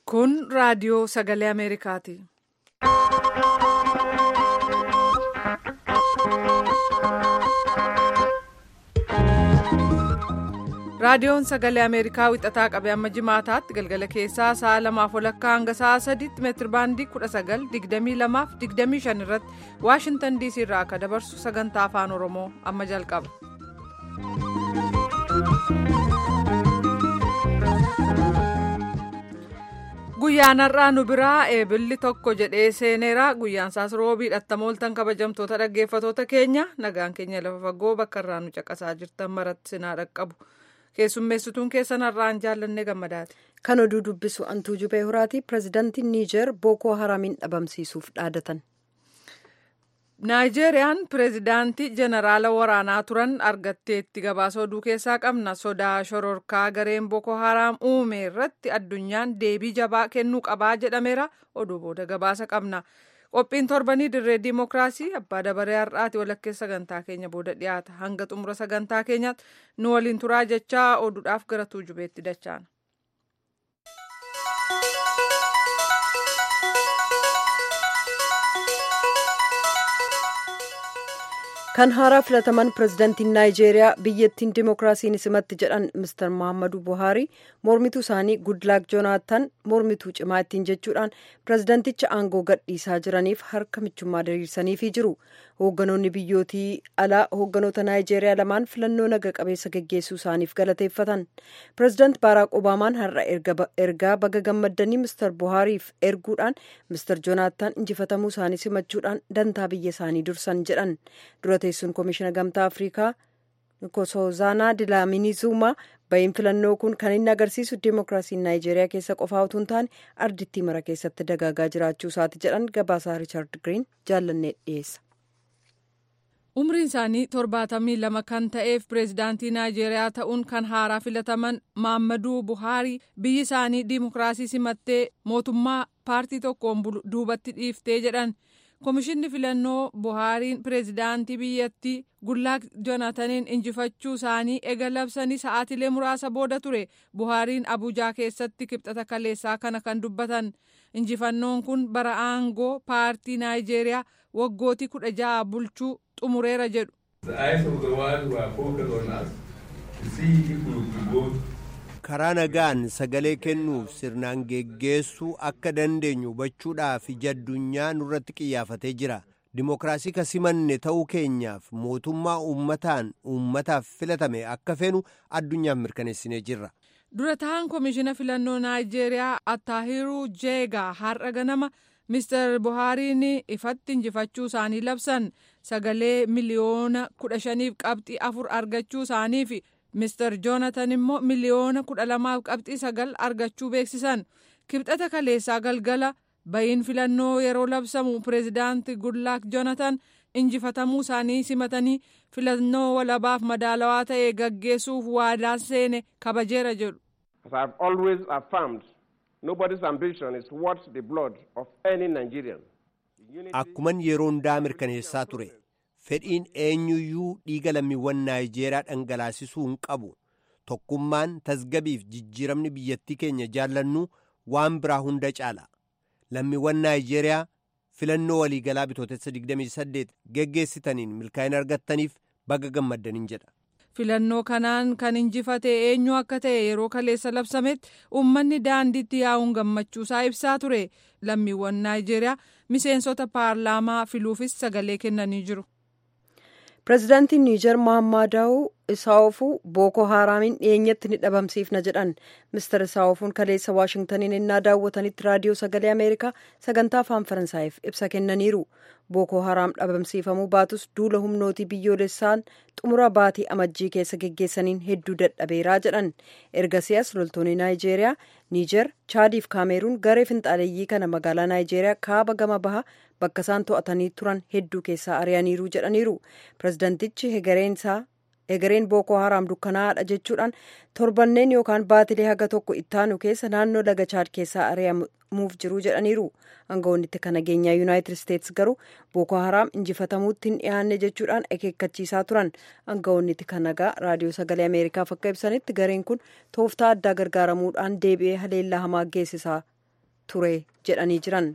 Kun raadiyoo sagalee Ameerikaati. Raadiyoon sagalee Ameerikaa wixataa qabee amma jimaataatti galgala keessaa sa'a lamaaf walakkaa hanga sa'a sadiitti meetir baandii 19,2225 irratti Waashintan DC irraa akka dabarsu sagantaa afaan Oromoo amma jalqaba. Guyyaan har'aa nu biraa eebilli tokko jedhee seeneera. Guyyaan isaas roobii dhattamooltan kabajamtoota dhaggeeffatoota keenya nagaan keenya lafa fagoo bakka irraa nu caqasaa jirtan maratti sinaa dhaqqabu. keessummeessituun keessan har'aan jaallannee gammadaati. Kan oduu dubbisu Antuu Jubee Horaati. Pireezidaantiin Niijer Bookoo Haramiin dhabamsiisuuf dhaadatan. Naayijeeriyaan pireezidaantii jeneraala waraanaa turan argatteetti gabaasa oduu keessaa qabna. Sodaa shororkaa gareen Booko Haraam uume irratti addunyaan deebii jabaa kennuu qabaa jedhameera. Oduu booda gabaasa qabna. Qophiin torbanii dirree diimokiraasii abbaa dabaree har'aati walakkeessa sagantaa keenya booda dhiyaata. Hanga xumura sagantaa keenyaatti nu waliin turaa jechaa oduudhaaf gara tuujubeetti dachaana. kan haaraa filataman pireezidaantiin naayijeeriyaa biyyattiin dimookiraasiin simatti jedhan mister muhammadu buhaarii mormituu isaanii gudlaak joonaatan mormituu cimaa ittiin jechuudhaan pireezidaanticha aangoo gadhiisaa jiraniif harka michummaa diriirsaniifii jiru hoogganoonni biyyootii alaa hoogganoota naayijeeriyaa lamaan filannoo naga qabeessa geggeessuu isaaniif galateeffatan pireezidaant baaraak obaamaan har'a ergaa baga gammaddanii mister buhaariif erguudhaan mister joonaatan injifatamuu isaanii simachuudhaan dantaa biyya isaanii dursan jedhan dura teessuun koomishina gamtaa afrikaa nkosazana dilaamini zuumaa bahiin filannoo kun kan inni agarsiisu dimookiraasiin naayijeeriyaa keessa qofaa utuu hin taane ardittii mara keessatti dagaagaa jiraachuu isaati jedhan gabaasaa riichard giriin jaallannee dhiyeessa. umriin isaanii torbaatamii lama kan ta'eef pireezidaantii naayijeeriyaa ta'uun kan haaraa filataman maammaduu buhaarii biyyi isaanii dimookiraasii simattee mootummaa paartii tokkoon bulu duubatti dhiiftee jedhan. Komishinni filannoo Buhaariin pireezidaantii biyyattii Gullaak Joonataniin injifachuu isaanii ega labsanii sa'aatilee muraasa booda ture. Buhaariin Abuujaa keessatti kibxata kaleessaa kana kan dubbatan. Injifannoon kun bara aangoo paartii Naayijeeriyaa waggootii kudha ja'a bulchuu xumureera jedhu. karaa nagaan sagalee kennuuf sirnaan geggeessuu akka dandeenyu hubachuudhaaf ija addunyaa nurratti qiyyaafatee jira dimookiraasii ka simanne ta'uu keenyaaf mootummaa uummataan uummataaf filatame akka feenu addunyaaf mirkaneessinee jirra. dura ta'an koomishina filannoo naayijeeriyaa attaahiru jeegaa har'a ganama mister buhaariin ifatti injifachuu isaanii labsan sagalee miliyoona kudha shaniif qabxii afur argachuu isaaniif. Mister Joonatan immoo miliyoona kudha lamaaf qabxii sagal argachuu beeksisan kibxata kaleessaa galgala bahiin filannoo yeroo labsamu pireezidaanti Gudlaak Joonatan injifatamuu isaanii simatanii filannoo walabaaf madaalawaa ta'e gaggeessuuf waadaa seene kabajeera jedhu. As I have always affirmed, nobody's ambition is worth the blood of any Nigerian. Akkuman yeroo hundaa mirkaneessaa ture. fedhiin eenyuyyuu dhiiga lammiiwwan naayijeeriyaa dhangalaasisuu hin qabu tokkummaan tasgabiif jijjiiramni biyyattii keenya jaallannu waan biraa hunda caala lammiiwwan naayijeeriyaa filannoo waliigalaa bitootessa 28 geggeessitaniin milkaa'ina argattaniif baga gammaddaniin jedha. filannoo kanaan kan injifate eenyu akka ta'e yeroo kaleessa labsametti uummanni daandiitti yaa'uun gammachuusaa ibsaa ture lammiiwwan naayijeeriyaa miseensota paarlaamaa filuufis sagalee kennanii jiru. pireezidaantiin niijer mohammadaa'u isaa'oofuu bookoo haaraamiin dhiyeenyatti ni dhabamsiifna jedhan mister isaa'oofuun kaleessa waashingtaniin innaa daawwatanitti raadiyoo sagalee ameerikaa sagantaa afaan faransaayiif ibsa kennaniiru bookoo haraam dhabamsiifamuu baatus duula humnootii biyyoolessaan xumura baatii amajjii keessa geggeessaniin hedduu dadhabeeraa jedhan ergasiyaas loltoonni naayijeeriyaa niijer chaadiif kaameeruun garee finxaaleeyyii kana magaalaa naayijeeriyaa kaaba gama baha bakka isaan to'atanii turan hedduu keessaa ari'aniiru jedhaniiru pireezidaantichi egereen bookoo haraam dukkanaa'aadha jechuudhaan torbanneen yookaan baatilee haga tokko ittaanu keessa naannoo laga chaad keessaa ari'amuuf jiru jedhaniiru aangawoonni kan nageenyaa yuunaayitid isteetsi garuu bookoo haraam injifatamuutti hin dhiyaanne jechuudhaan akeekkachiisaa turan aangawoonni kan nagaa raadiyoo sagalee ameerikaaf akka ibsanitti gareen kun tooftaa addaa gargaaramuudhaan deebi'ee haleellaa hamaa geessisaa ture jedhanii jiran.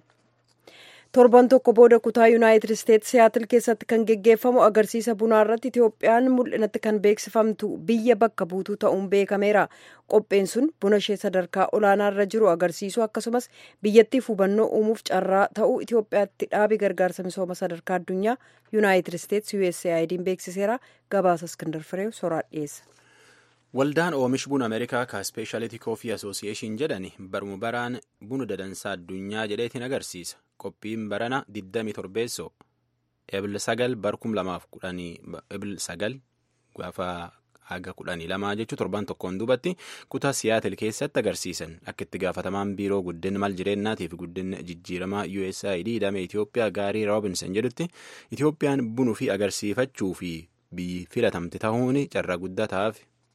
torban tokko booda kutaa yuunaayitid isteetsi siyaatil keessatti kan geggeeffamu agarsiisa bunaa irratti itiyoophiyaan mul'inatti kan beeksifamtu biyya bakka buutuu ta'uun beekameera qopheen sun buna ishee sadarkaa olaanaa irra jiru agarsiisu akkasumas biyyattiif hubannoo uumuuf carraa ta'uu itiyoophiyaatti dhaabi gargaarsa misooma sadarkaa addunyaa yuunaayitid isteetsi usaid'n beeksiseera gabaasa iskindar fireew soraa dhiyeessa. Waldaan oomish buna Ameerikaa ka Speeshaaliti Koofii Asoosiyeeshin jedhani baruma baraan buna dadansaa addunyaa jedheetiin agarsiisa. Qophiin barana 27 ebil 9 bar 2010 ebil 9 gaafa haga 12 jechuu torban tokkoon duubatti kutaa siyaatil keessatti agarsiisan akka itti gaafatamaan biiroo guddina mal jireenyaatiif guddina jijjiiramaa USAID hidhame Itoophiyaa gaarii Roobinson jedhutti Itoophiyaan bunuu fi agarsiifachuu fi biyyi filatamte ta'uun carraa guddaa ta'aaf.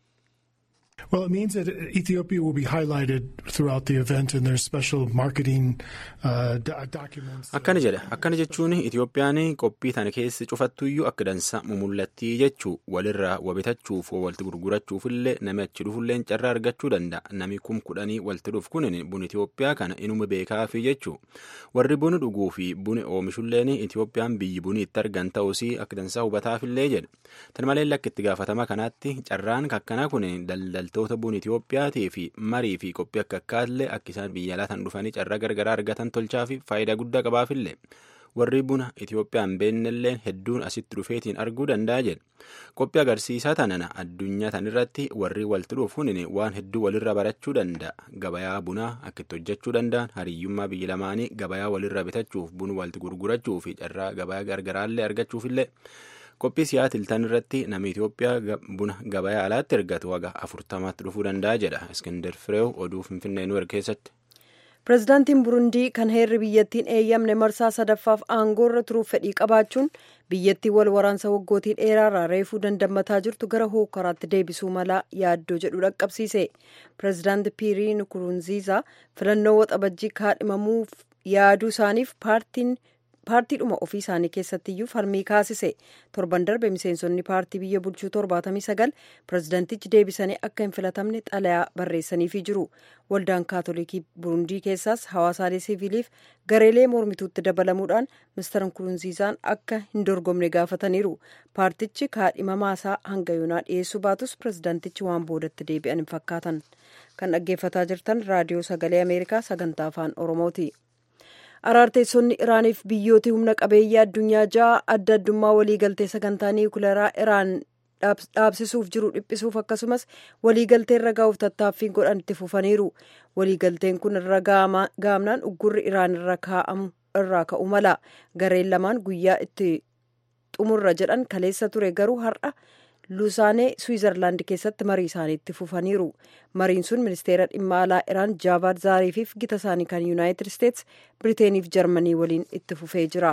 Well, it means that Ethiopia will be highlighted throughout the event in their special marketing uh, documents. Akkana jedha. Akkana jechuun Itoophiyaan qophii tana keessa cufattuyyuu akka dansa mumullattii jechuu walirraa wabitachuuf walitti gurgurachuufillee nami achi dhufullee carraa argachuu danda'a. Nami kum kudhanii walitti dhufu kunin buna Itoophiyaa kana inuma beekaafi jechuu. Warri buna dhuguu fi buna oomishulleen Itoophiyaan biyyi bunii itti argan ta'uusii akka dansaa hubataafillee jedha. Tan malee akka itti gaafatama kanaatti carraan akkanaa kun daldaltoota buna Itoophiyaatii fi marii fi qophii akka akkaatillee akka isaan biyya alaataan dhufanii carraa gargaraa argatan tolchaa fi faayidaa guddaa qabaafillee warri buna Itoophiyaan beennelleen hedduun asitti dhufeetiin arguu danda'a jedha. Qophii agarsiisaa tanana addunyaa tanirratti warri walitti dhufuun waan hedduu walirra barachuu danda'a. Gabayaa bunaa akka itti hojjechuu danda'an hariyyummaa biyya lamaanii gabayaa walirra bitachuuf buna walitti gurgurachuu fi carraa gabayaa gargaraallee argachuufillee. qophii siyaatil tan irratti namni Itoophiyaa buna gabayaa alaatti ergatu waga afurtamaatti dhufuu danda'a jedha Iskindar Fireew oduu Finfinnee nu keessatti. Pireezidaantiin Burundii kan heerri biyyattiin eeyyamne marsaa sadaffaaf aangoorra turuuf fedhii qabaachuun biyyattii wal waraansa waggootii dheeraarraa reefuu dandammataa jirtu gara hookaraatti deebisuu malaa yaaddoo jedhu dhaqqabsiise. Pireezidaanti Piirii Nukurunziizaa filannoo waxabajjii kaadhimamuuf yaaduu isaaniif paartiin paartiidhuma ofii isaanii keessattiyyuu falmii kaasise torban darbe miseensonni paartii biyya bulchuu torbaatamii sagal pireezidantichi deebisanii akka hin filatamne xalayaa barreessaniifii jiru waldaan kaatolikii burundii keessaas hawaasaalee siviiliif gareelee mormituutti dabalamuudhaan mister nkurunziizaan akka hin dorgomne gaafataniiru paartichi kaadhimamaasaa hanga yoonaa dhiyeessuu baatus pireezidantichi waan boodatti deebi'an hin fakkaatan kan dhaggeeffataa jirtan raadiyoo sagalee ameerikaa sagantaa afaan oromooti. araarteessonni iraaniif biyyooti humna qabeeyyii addunyaa ja'a adda addummaa waliigaltee sagantaa niwukileeraa iraan dhaabsisuuf jiru dhiphisuuf akkasumas waliigaltee irra gahuuf tattaaffii godhan itti fufaniiru waliigalteen kun irra gaamnaan uggurri iraan irra kaa'amu irraa ka'u mala gareen lamaan guyyaa itti xumurra jedhan kaleessa ture garuu har'a luusaanee swiizerlaand keessatti marii isaanii itti fufaniiru mariin sun ministeera dhimma alaa iraan jaabaad zaariifiif gita isaanii kan yuunaayitid isteets biriteeniif jarmanii waliin itti fufee jira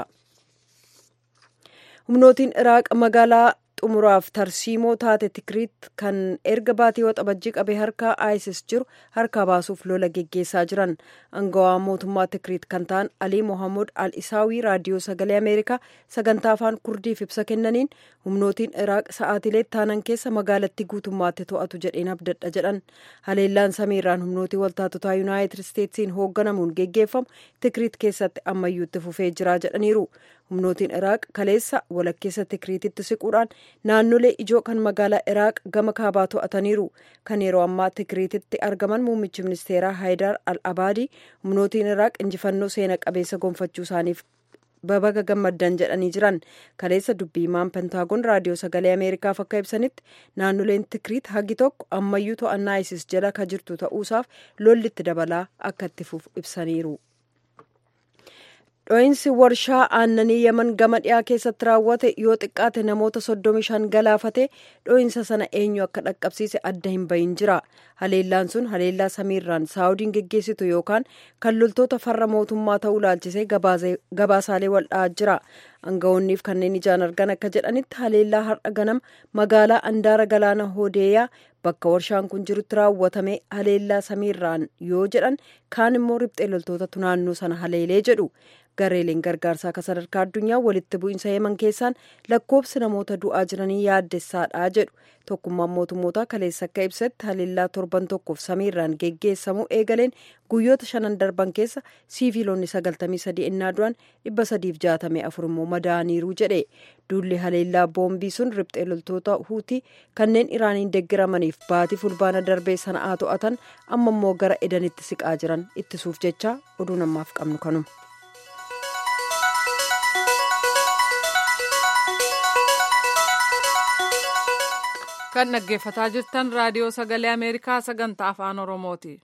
humnootiin iraaq magaalaa xumuraaf tarsiimoo taate tikiriit kan erga baatii waxabajjii qabee harkaa isis jiru harkaa baasuuf lola geggeessaa jiran angawaa mootummaa tikiriit kan ta'an alii mohammud al isaawii raadiyoo sagalee ameerikaa sagantaa afaan kurdiif ibsa kennaniin humnootiin iraaq sa'aatilee taanan keessa magaalattii guutummaatti to'atu jedheen abdadha jedhan haleellaan samiirraan humnootii waltaatotaa yuunaayitid isteetsiin hoogganamuun geggeeffamu tikiriit keessatti ammayyuutti fufee jira jedhaniiru humnootiin iraaq kaleessa walakkeessa tikiriititti siquudhaan naannolee ijoo kan magaalaa iraaq gama kaabaa to'ataniiru kan yeroo ammaa tikiriititti argaman muummichi ministeeraa haayidar al abaadii humnootiin iraaq injifannoo seena qabeessa gonfachuu isaaniif babaga gammaddan jedhanii jiran kaleessa dubbii himaan pentaagoon raadiyoo sagalee ameerikaaf akka ibsanitti naannoleen tikiriit hagi tokko ammayyuu to'annaa isis jala ka jirtu ta'uusaaf lollitti dabalaa akka itti fufu ibsaniiru. dho'iinsi warshaa aannanii yaman gama dhiyaa keessatti raawwate yoo xiqqaate namoota soddomi shan galaafate dho'iinsa sana eenyu akka dhaqqabsiise adda hin bahin jira haleellaan sun haleellaa samiirraan saawudiin geggeessitu yookaan kan loltoota farra mootummaa ta'uu laalchisee gabaasaalee waldha'aa jira aangawoonniif kanneen ijaan argan akka jedhanitti haleellaa har'a ganama magaalaa andaara galaana hoodeeyaa bakka warshaan kun jirutti raawwatame haleellaa samiirraan yoo jedhan kaan immoo riphxee loltootatu naannoo sana haleelee jedhu gareeleen gargaarsaa akka sadarkaa addunyaa walitti bu'iinsa yeman keessaan lakkoobsi namoota du'aa jiranii yaaddessaadha jedhu tokkummaan mootummoota kaleessa akka ibsetti haleellaa torban tokkoof samiirraan geggeessamuu eegaleen guyyoota shanan darban keessa siiviilonni 93 innaa du'an 364 immoo madaa'aniiru jedhe duulli haleellaa boombii sun riphxee loltoota huutii kanneen iraaniin deeggaramaniif baatii fulbaana darbee sana'aa to'atan amma immoo gara edanitti siqaa jiran ittisuuf jecha oduu namaaf qabnu kanuma. kan dhaggeeffataa jirtan raadiyoo sagalee ameerikaa sagantaa afaan oromooti.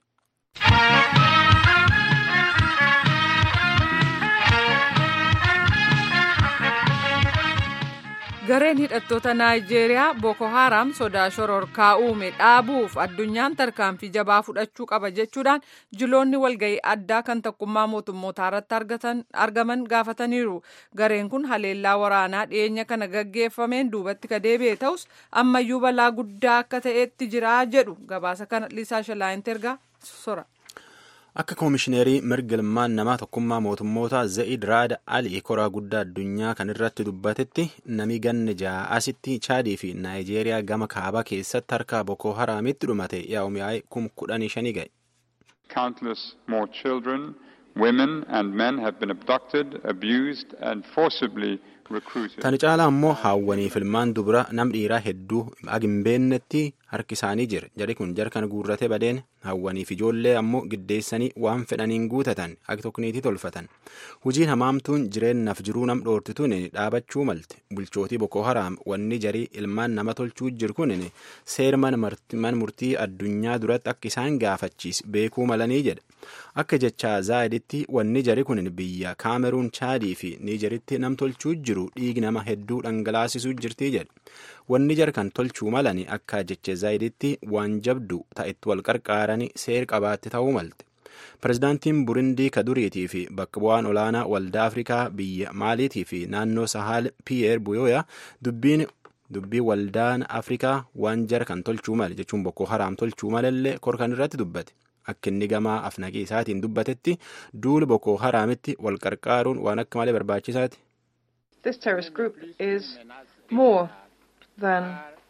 gareen hidhattoota naayijeeriyaa boko haram sodaa shororkaa uume dhaabuuf addunyaan tarkaanfii jabaa fudhachuu qaba jechuudhaan jiloonni walga'ii addaa kan tokkummaa mootummootaa irratti argaman gaafataniiru gareen kun haleellaa waraanaa dhiyeenya kana gaggeeffameen duubatti ka deebi'e ta'us ammayyuu balaa guddaa akka ta'etti jiraa jedhu gabaasa kana liisaa shalaayinti ergaa sora. akka koomishineerii mirga ilmaan namaa tokkummaa mootummoota za'id raada alii koraa guddaa addunyaa kan irratti dubbatetti nami ganne ja'aasitti chaadii fi naayijeeriyaa gama kaabaa keessatti harka boko haraamitti dhumate yaa'umiyaa'e kum kudhanii shanii ga'e. Countless more children, women and men have been abducted, abused and forcibly recruited. Tani caalaa immoo haawwaniif ilmaan dubara nam dhiiraa hedduu agimbeennetti harki isaanii jira. Jari kun jarkan guurrate badeen haawwaniif ijoollee ammoo giddeessanii waan fedhaniin guutatan agi tokkniitii tolfatan. Hojiin hamaamtuun jireennaaf jiruu nam dhoortituun dhaabachuu malte. Bulchootii Boko Haraam wanni jarii ilmaan nama tolchuu jiru kun seera mana murtii addunyaa duratti akka isaan gaafachiis beekuu malanii jedha. Akka jecha zaayiditti wanni jari kun biyya Kaameruun Chaadii fi Niijeritti nam tolchuu jiru dhiigi nama hedduu dhangalaasisuu jirti jedha. Wanni jarkan tolchuu malani akka jecha zaayiditti waan jabdu ta'etti wal qarqaaranii seer qabaatti ta'uu malte. Pirezidaantiin Burundii kaduriitii fi bakka bu'aan olaanaa waldaa Afrikaa biyya Maaliitii fi naannoo Sahaal Piyeer Buyoya dubbiin dubbii waldaan Afrikaa waan jarkan tolchuu male jechuun Boko Haraam tolchuu malallee korkan irratti dubbate. Akka inni gamaa afnaqii isaatiin dubbatetti duula Boko Haraamitti wal qarqaaruun waan akka malee barbaachisaati. This terrorist group is more than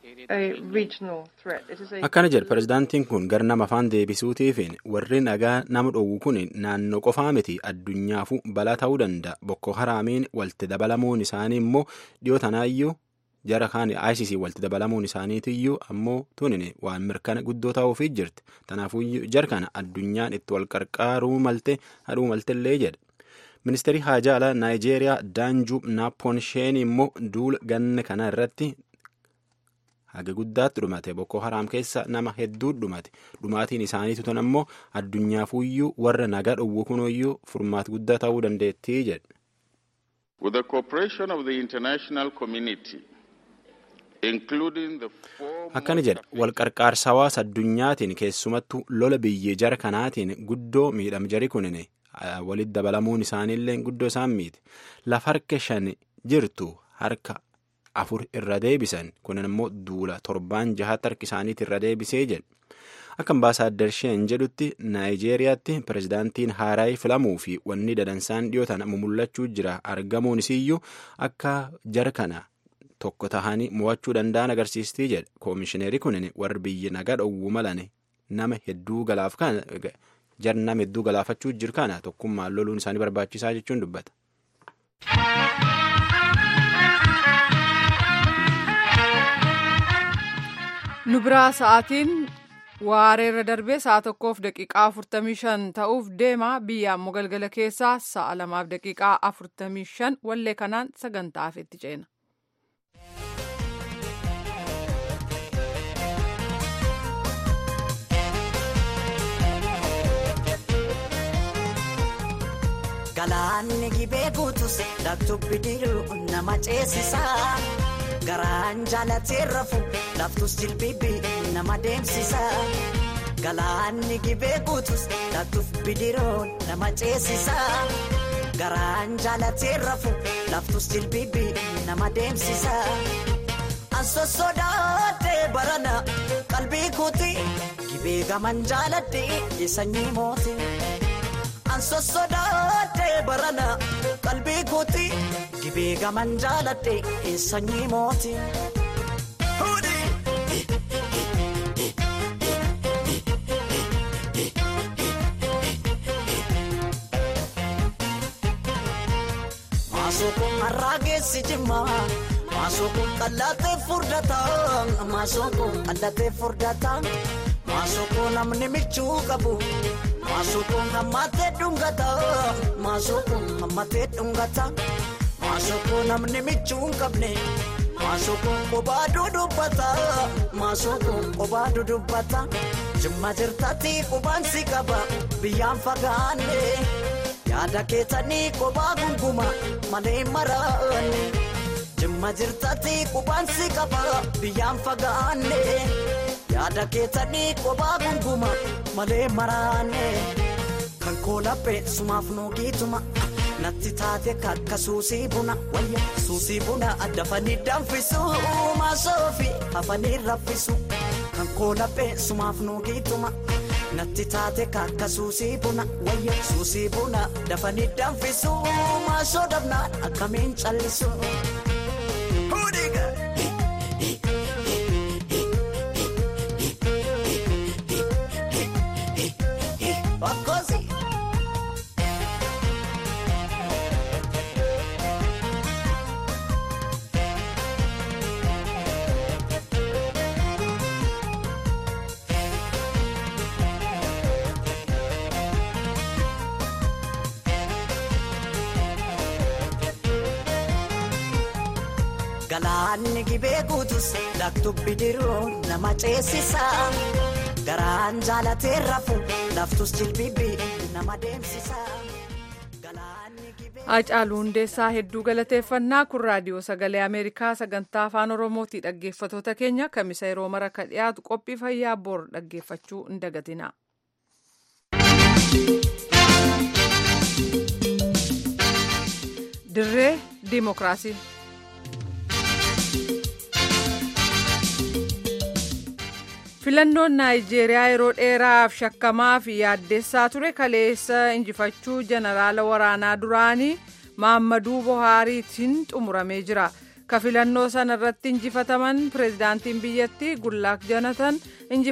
a regional threat. It is a Akkana jedha pirezidaantiin kun gara nama afaan deebisuutiifiin warri nagaa nama dhowwu kun naannoo qofaa miti addunyaafuu balaa ta'uu danda'a. Boko Haraamiin walitti dabalamuun isaanii immoo dhiyoo tanaayyuu jara kaan ICC walitti dabalamuun isaaniitiyyuu ammoo tunin waan mirkana guddoo ta'uufii jirti. Kanaafuu jara kana addunyaan itti wal qarqaaruu malte hadhuu maltellee jedha. Ministeerri haajaa alaa Naayijeeriyaa Daanjuu Naapoonsheen immoo duula ganna kana irratti haga guddaatti dhumate Boko Haraam keessa nama hedduu dhumate dhumaatiin isaaniitu tun ammoo addunyaafuu warra nagaa dhowwu kunuyyuu furmaata guddaa ta'uu dandeettii jedhe. With the cooperation of the international community, including the four Akkana jedha wal qarqaarsa hawaasa addunyaatiin keessumattuu lola biyya jara kanaatiin guddoo miidham jari kunine walitti dabalamuun isaaniillee guddoo isaan miite lafa harka shan jirtu harka afur irra deebisan kunin immoo duula torbaan jahaatti harki isaaniitti irra deebisee jedhe. Akka ambaasaaddar sheen jedhutti Naayijeeriyaatti pirezidaantiin haaraayii filamuu fi wanni dadansaan dhiyootan mumullachuu jira argamuun isiyyuu akka jara kana tokko tahanii mo'achuu danda'an agarsiistii jedhe. Koomishineeri kunin warri biyya nagaa dhowwu malane nama hedduu galaaf kana jar nama hedduu galaafachuu jiru kana tokkummaan loluun isaanii barbaachisaa jechuun dubbata. nu biraa sa'aatiin waareerra darbee sa'a tokkoof daqiiqaa afurtamii shan ta'uuf deema biyya ammoo galgala keessaa sa'a lamaaf daqiiqaa afurtamii shan wallee kanaan sagantaa itti ceena. Galaanni gibee guutus laftubbi diruu nama ceesisa. Garaan jaalatee rafu laftus jilbibi nama deemsisa. Galaanni gibee guutus laftuuf bidiroon nama ceesisa. Garaan jaalatee rafu laftus jilbibi nama deemsisa. Anso sodaatee barana qalbii kuuti gibee gaman jaaladhee sanyii mooti. Anso sodaatee barana qalbii kuuti gibee gaman jaaladhee sanyii mooti. kun har'aa geessi jimma maasoo kun qallatee furdata maasoo kun qallatee furdata maasoo kun namni michuu qabu maasoo kun hammatee dhungata maasoo kun hammatee dhungata maasoo kun namni michuu hin qabne. Maasoo kun kophaa dudubbata maasoo kun kophaa dudubbata jimma jirtatti qubaan si qaba biyyaan fagaanne yaada keessanii kophaa gunguma malee maraanne jimma jirtatti qubaan si qaba biyyaan fagaanne yaada keessanii kophaa gunguma malee maraanne kan koolaphee sumaaf nuugiituma. natti taate kakka suusii buna wayya suusii buna addafanii danfisu maasoofi hafanii raffisu kan koolaphee sumaaf nuugiituma natti taate kakka suusii buna wayya suusii buna dafanii danfisu maasoo dabnaan akkamiin callisu. Bakkosi. Galaanni gibee guutus laktu bidiruu nama ceesisa. Garaan jaalatee rafu laftus jilbibii nama deemsisa. Hacaaluu Hundeessaa hedduu galateeffannaa kun raadiyoo sagalee Ameerikaa sagantaa afaan Oromootii dhaggeeffatoota keenya kamisa yeroo mara ka dhiyaatu qophii fayyaa bor dhaggeeffachuu hin dagatina. Dirree Dimookiraasii. filannoon naayijeeriyaa yeroo dheeraaf shakkamaa fi yaaddessaa ture kaleessa injifachuu jeneraala waraanaa duraanii maammaduu buhaariitiin xumuramee jira ka filannoo sana irratti injifataman pireezidaantiin biyyattii gullaak jonatan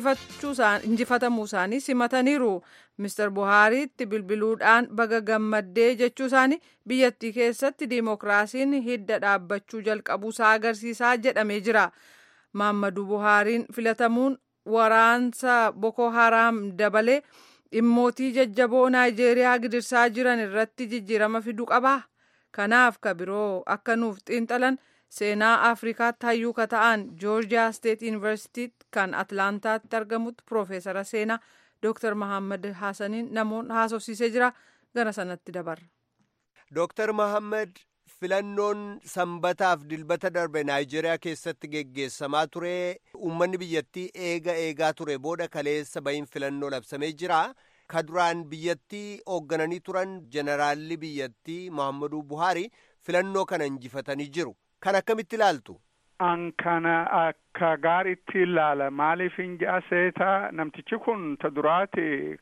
injifatamuu isaanii simataniiru mister buhaariitti bilbiluudhaan baga gammaddee jechuu isaanii biyyattii keessatti diimokiraasiin hidda dhaabbachuu jalqabuusaa agarsiisaa jedhamee jira maammaduu buhaariin filatamuun waraansa boko haraam dabalee dhimmootii jajjaboo naayijeeriyaa gidirsaa jiran irratti jijjiirama fiduu qaba kanaaf ka biroo akka nuuf xiinxalan seenaa afrikaatti hayyuu ka ta'an joorjiyaa steet yuunivarsitii kan atlaantaatti argamutti piroofeesara seenaa dooktar mahammad haasaniin namoonni haasofsiisee jira gara sanatti dabarra. dooktar mahammad filannoon sanbataaf dilbata darbe naayijeeriyaa keessatti geggeessamaa ture uummanni biyyattii eega eegaa ture booda kaleessa bahin filannoo labsamee jira ka duraan biyyattii hooggananii turan jeneraalli biyyattii mohammaduu buhaari filannoo kana injifatanii jiru kan akkamitti ilaaltu. an kana akka gaariitti ilaala maaliif hin seeta namtichi kun ta duraati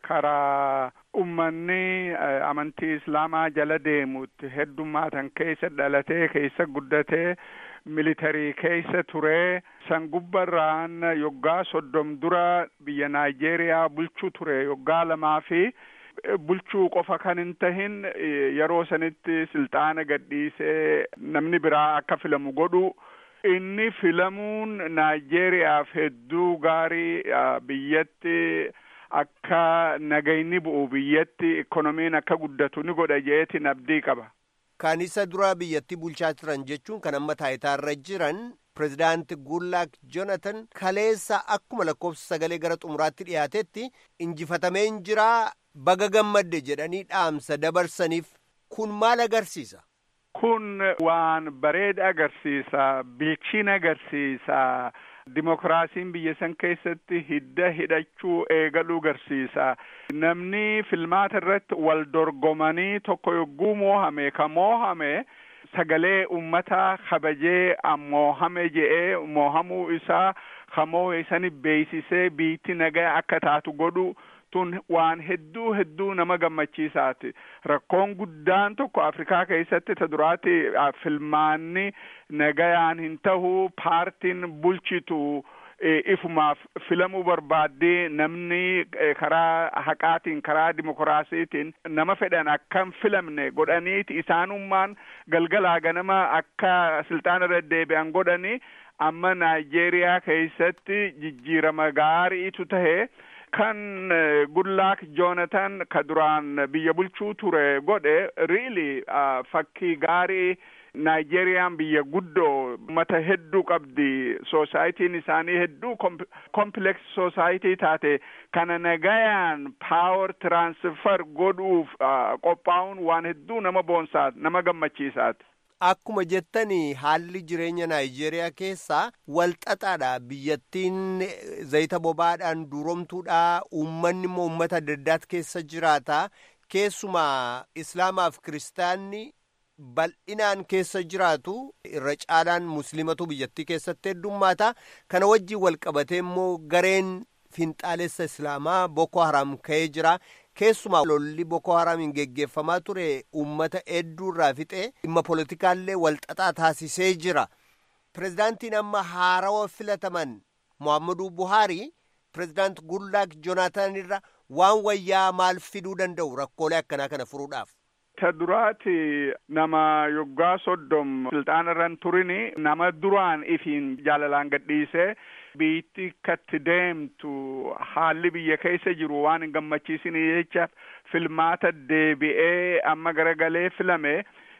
karaa ummanni amantii islaamaa jala deemutti heddummaatan keessa dhalatee keessa guddatee militarii keessa ture san gubbarraan yoggaa soddom dura biyya naayijeeriyaa bulchuu ture yoggaa lamaa fi bulchuu qofa kan hin tahin yeroo sanitti silxaana gadhiisee namni biraa akka filamu godhu inni filamuun naayijeeriyaaf hedduu gaarii biyyatti akka nagayni bu'u biyyatti ikonomiin akka guddatu ni godha jeetiin abdii qaba. Kan isa dura biyyatti bulchaa turan jechuun kan amma taayitaarra jiran pirezidaanti Gullaak Jonathan kaleessa akkuma lakkoofsa sagalee gara xumuraatti dhiyaatetti injifatameen jiraa baga gammadde jedhanii dhaamsa dabarsaniif kun maal agarsiisa? kun waan bareeda agarsiisa bilchina agarsiisa dimokiraasiin biyya san keessatti hidda hidhachuu eegaluu agarsiisa namni filmaata irratti wal dorgomanii tokko yogguu moohame ka moohame sagalee ummataa kabajee moohame je'ee moohamuu isaa ka moohe sani beeksisee biitti nagaa akka taatu godhu tun waan hedduu hedduu nama gammachiisaati rakkoon guddaan tokko afrikaa keessatti ta duraati filmaanni nagayaan hin tahu paartiin bulchitu ifumaaf filamuu barbaaddee namni karaa haqaatiin karaa dimokiraasiitiin nama fedhan akkam filamne godhaniiti isaanummaan galgalaa ganama akka silxaana irra deebi'an godhanii amma naayijeeriyaa keessatti jijjiirama gaariitu tahe kan gudlaak joonatan ka duraan biyya bulchuu ture godhe riili fakkii gaarii naayijeeriyaan biyya guddoo mata hedduu qabdi soosaayitiin isaanii hedduu kompileeks soosaayitii taate kana nagayaan paawar tiraansfer godhuuf qophaa'uun waan hedduu nama boonsaat nama gammachiisaati. Akkuma jettanii haalli jireenya Naayijeeriyaa keessaa walxaxaadha. Biyyattiin zayita bobaadhaan duroomtuudha. Uummanni immoo uummata adda addaat keessa jiraata. Keessumaa Islaamaaf Kiristaanni bal'inaan keessa jiraatu irra caalaan musliimatu biyyattii keessatti heddummaata. Kana wajjin walqabatee immoo gareen finxaalessa Islaamaa Boko Haram ka'ee jira. Keessumaa lolli Boko Haramiin geggeeffamaa ture uummata hedduu irraa fixee dhimma politikaallee walxaxaa taasisee jira. Pireezidaantiin amma haarawa filataman Muhammadu Buhaarii pireezidaant Gudlaak Joonaatan irra waan wayyaa maal fiduu danda'u rakkoolee akkanaa kana furuudhaaf. Ta duraati nama yoggaa soddom silxaana irran turini nama duraan ifiin jaalalaan gadhiisee biitti katti deemtu haalli biyya keessa jiru waan hin gammachiisine jecha filmaata deebi'ee amma garagalee filame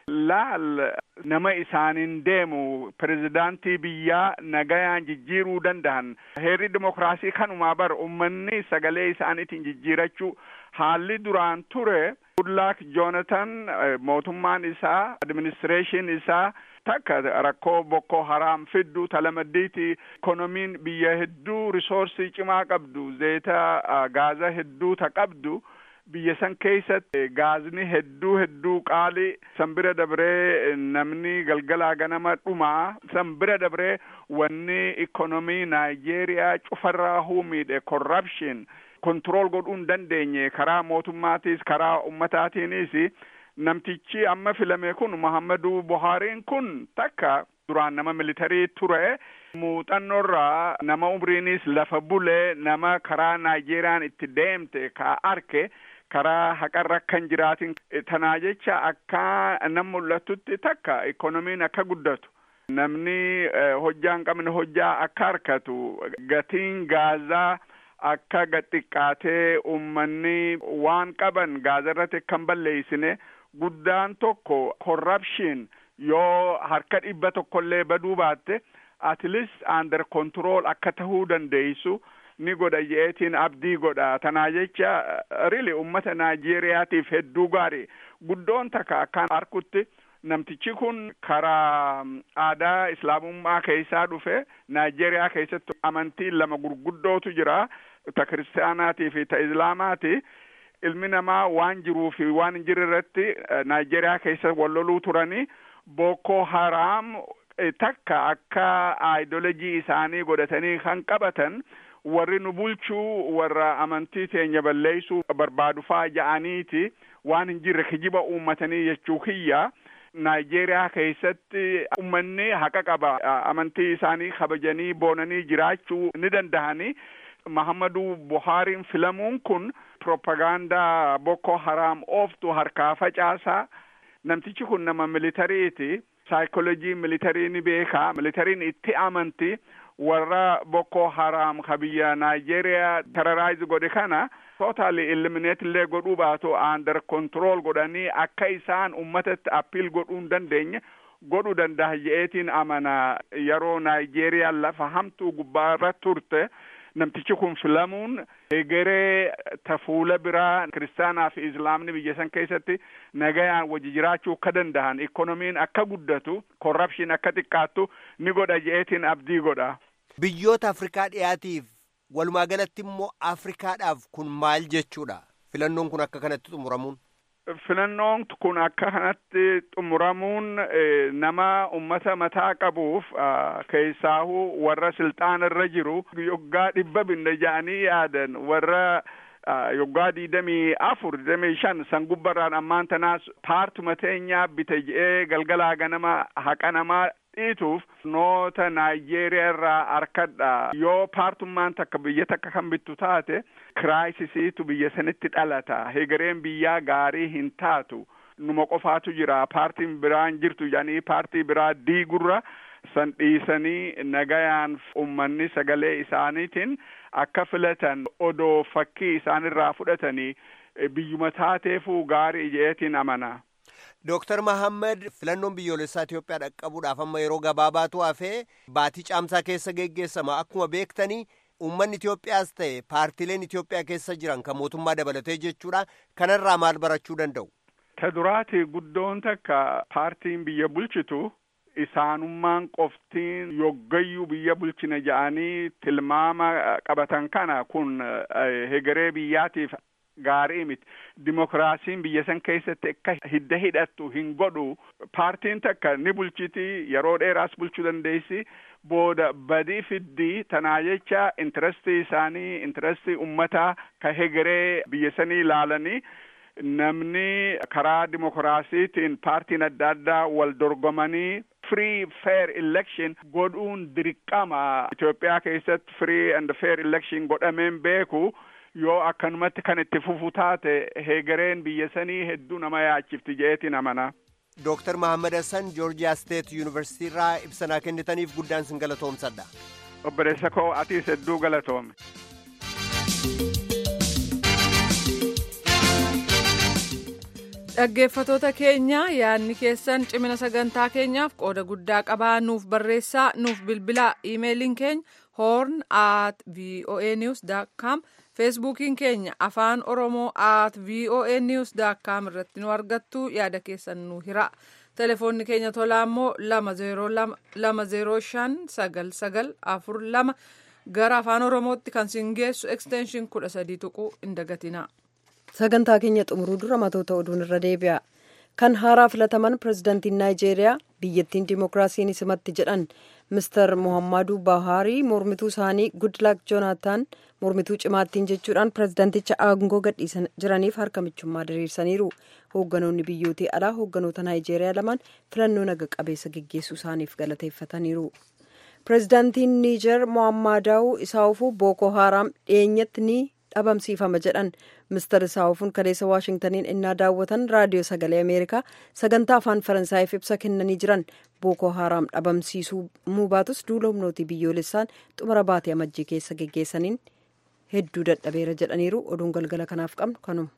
laal nama isaaniin deemu pirezidaantii biyyaa nagayaan jijjiiruu danda'an heerri dimokiraasii kanumaa bar ummanni sagalee isaaniitiin jijjiirachuu haalli duraan ture gudlaak joonatan mootummaan isaa administireeshin isaa takka rakkoo boko haraam fiddu talamaddiiti ikonomiin biyya hedduu risoorsii cimaa qabdu zeeta gaaza hedduu ta qabdu biyya san keessatti gaazni hedduu hedduu qaali san bira dabree namni galgalaa ganama dhumaa san bira dabree wanni ikonomii naayijeeriyaa cufarraa huumiidhe corruption kontirool godhuu hin dandeenye karaa mootummaatiis karaa ummataatiinis namtichi amma filame kun Muhammadu Buhaariin kun takka duraan nama militarii ture muuxannoorraa nama umriinis lafa bule nama karaa Naayijeeriyaan itti deemte ka arke karaa haqarra kan jiraatin tanaa jecha akka nam mul'atutti takka ikonomiin akka guddatu namni hojjaa hin qabne hojjaa akka harkatu gatiin gaazaa akka gaxiqqaatee ummanni waan qaban gaazarratti kan balleeysine guddaan tokko corruption yoo harka dhibba tokkollee baduu baatte at least under control akka tahuu dandeeysu ni godha je'eetiin abdii godha tanaa jecha really ummata naayijeeriyaatiif hedduu gaarii guddoon takka akkaan arkutti namtichi kun karaa aadaa islaamummaa keessaa dhufe naayijeeriyaa keessatti amantii lama gurguddootu jira ta kiristaanaatii fi ta islaamaati ilmi namaa waan jiruu fi waan hin jirre irratti naayijeeriyaa keessa walloluu turanii boko haraam takka akka aayidolojii isaanii godhatanii kan qabatan warri nu bulchuu warra amantii teenya balleeysuu barbaadu faa ja'aniiti waan hin jirre kijiba uummatanii jechuu kiyya naayijeeriyaa keessatti ummanni haqa qaba amantii isaanii kabajanii boonanii jiraachuu ni dandahanii Muhammadu Buhaariin filamuun kun propagaandaa Boko Haram ooftu harkaa facaasaa namtichi kun nama militariiti saayikoloojii militarii ni beekaa militariin itti amanti warra Boko Haram ka biyya Naayijeeriyaa terrorize godhe kana totally eliminate illee godhuu baatu under control godhanii akka isaan ummatatti appeal godhuu hin dandeenye godhuu danda'a je'eetiin amana yeroo Naayijeeriyaa lafa hamtuu gubbaarra turte namtichi kun filamuun egeree tafuula biraa kiristaanaa fi islaamni biyya san keessatti nagayaan wajji jiraachuu akka danda'an ikonomiin akka guddatu korrapshin akka xiqqaattu ni godha je'eetiin abdii godha. Biyyoota Afrikaa dhiyaatiif walumaa galatti immoo Afrikaadhaaf kun maal jechuudha? Filannoon kun akka kanatti xumuramuun. Filannoon kun akka kanatti xumuramuun nama ummata mataa qabuuf keessaahuu warra silxaana irra jiru yoggaa dhibba binne ja'anii yaadan warra yoggaa diidamii afur diidamii shan san gubbarraan ammaan tanaas paartuma teenyaa bite je'ee galgalaa ganama haqa namaa dhiituuf noota naayijeeriyaa irraa harkadha yoo paartummaan takka biyya takka kan bittu taate kiraayisisiitu biyya sanitti dhalata hegereen biyyaa gaarii hin taatu numa qofaatu jira paartiin biraan jirtu jedhanii paartii biraa diigurra san dhiisanii nagayaan ummanni sagalee isaaniitiin akka filatan odoo fakkii isaanirraa fudhatanii biyyuma taateefuu gaarii jeetiin amana. Dooktar Mahammad filannoon biyyoolessaa Itoophiyaa dhaqqabuudhaaf amma yeroo gabaabaatu hafee baatii caamsaa keessa geggeessama akkuma beektanii uummanni Itoophiyaas ta'e paartileen Itoophiyaa keessa jiran kan mootummaa dabalatee jechuudha kanarraa maal barachuu danda'u? Ta duraati guddoon takka paartiin biyya bulchitu isaanummaan qoftiin yoggayyuu biyya bulchina jedhanii tilmaama qabatan kana kun hegeree biyyaatiif gaarii miti dimokiraasiin biyya san keessatti akka hidda hidhattu hin godhu paartiin takka ni bulchiti yeroo dheeraas bulchuu dandeessi booda badii fiddii tanaa jecha intirestii isaanii intirestii ummataa ka hegeree biyya sanii ilaalanii namni karaa dimokiraasiitiin paartiin adda addaa wal dorgomanii free fair election godhuun dirqama Itoophiyaa keessatti free and fair election godhameen beeku yoo akkanumatti kan itti fufu taate hegereen biyya sanii hedduu nama yaachifti jeetiin amana. Dooktar Mahammad Hassan Joorjiyaa Steet Yuunivarsiitii irraa ibsanaa kennitaniif guddaan sin galatoomsadha. Obboleessa koo atiis hedduu galatoome. Dhaggeeffatoota keenya yaadni keessan cimina sagantaa keenyaaf qooda guddaa qabaa nuuf barreessaa nuuf bilbilaa iimeeliin keenya horn at voa news com feesbuukiin keenya afaan oromoo at voa news com irratti nu argattu yaada keessan nu hira telefoonni keenya tolaa immoo lama zeeroo shan sagal sagal afur lama gara afaan oromootti kan sin geessu ekstenshin kudha sadii tuquu hin dagatina. sagantaa keenya xumuruu dura matoota oduun irra deebi'a kan haaraa filataman pirezidaantiin naayijeeriyaa biyyattiin dimookiraasiin simatti jedhan mister mohammadu buhaarii mormituu isaanii gudlaak joonaataan mormituu cimaattiin jechuudhaan pirezidaanticha aangoo gadhiisan jiraniif harka michummaa diriirsaniiru hoogganoonni biyyootii alaa hoogganoota naayijeeriyaa lamaan filannoo naga qabeessa geggeessuu isaaniif galateeffataniiru. pirezidaantiin niijer mohammadaa'uu isaa'uufuu booko haaraam dhiyeenyatti ni dhabamsiifama jedhan mister isaa'uufuun kaleessa waashingtaniin innaa daawwatan raadiyoo sagalee ameerikaa sagantaa afaan faransaayif ibsa kennanii jiran booko haaraam dhabamsiisuu baatus duula humnootii biyyoolessaan xumura baatee amajjii keessa geggeessaniin hedduu dadhabeera jedhaniiru oduun galgala kanaaf qabnu kanuma.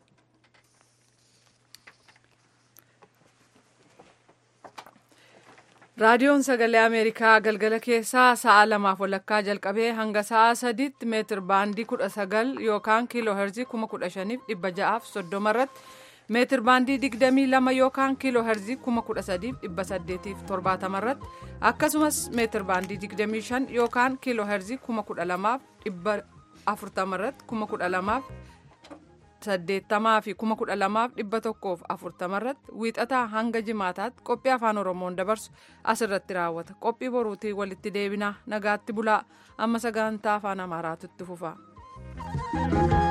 raadiyoon sagalee ameerikaa galgala keessaa sa'a lamaaf walakkaa jalqabee hanga sa'a sadiitti meetir baandii kudha sagal yookaan kiiloo herzii kuma kudha shaniif dhibba ja'aaf soddoma irratti meetir baandii digdamii lama yookaan kiiloo herzii kuma kudha sadiif dhibba saddeetiif torbaatama irratti akkasumas meetir baandii digdamii shan yookaan kiiloo herzii kuma kudha lamaaf dhibba afurtama irratti kuma kudha lamaaf saddeettamaa fi kuma kudha lamaaf dhibba tokkoof afurtama irratti wiixataa hanga jimaataatti qophii afaan oromoon dabarsu asirratti raawwata qophii boruutii walitti deebinaa nagaatti bulaa amma sagantaa afaan amaaraatu itti fufa.